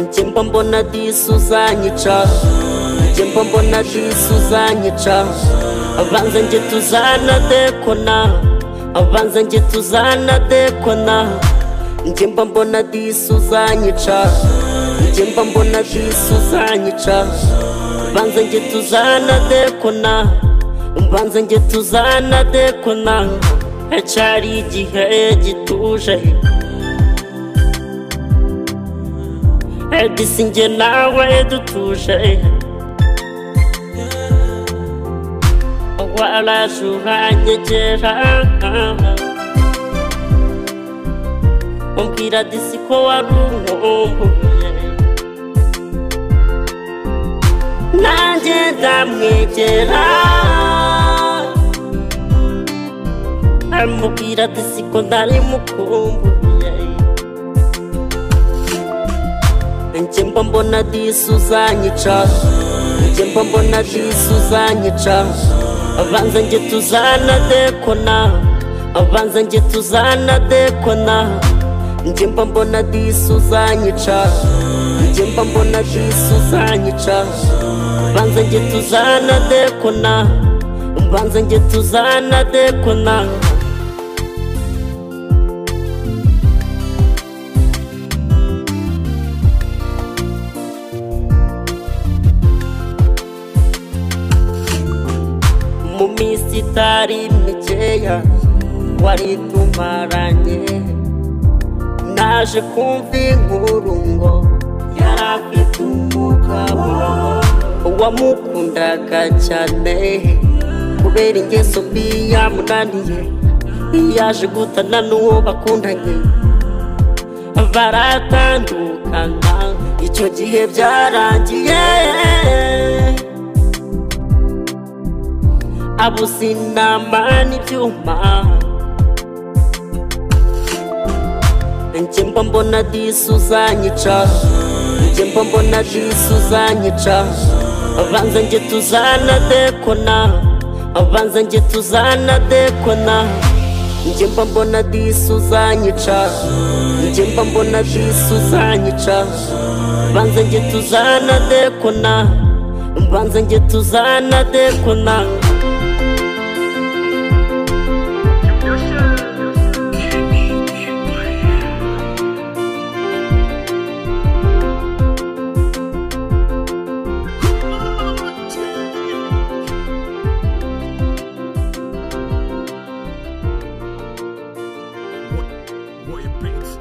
Njye mba mbona disi uzanyica Njye mba mbona disi uzanyica Abanza njye tuzana dekona Abanza njye tuzana dekona Njye mba mbona disi uzanyica Njye mba mbona disi uzanyica Banza njye tuzana dekona Banza njye tuzana dekona Hacari igihe gituje Edisi njye nawe dutuje Waraje uranyegera Umbwira disi ko wari umwumbuye Nanjye ndamwegera Amubwira disi ko ntari mukumbuye Njye mba mbona disi uzanyica Njye mba mbona disi uzanyica Abanza njye tuzana dekona Abanza njye tuzana dekona Njye mba mbona disi uzanyica Njye mba mbona disi uzanyica Abanza njye tuzana dekona Abanza njye tuzana dekona mu minsi itari mikeya wari tumaranye naje kumva inkuru ngo yari afite umugabo wamukundaga cyane kubera ingeso mbi yamunaniye yaje gutana n'uwo bakundanye baratandukana icyo gihe byarangiye abuze inama n'ibyuma njye mba mbona disi uzanyica njye mba mbona disi uzanyica abanza njye tuzana dekona abanza njye tuzana dekona njye mba mbona disi uzanyica njye mba mbona disi uzanyica abanza njye tuzana dekona abanza njye tuzana dekona Warrior Beats.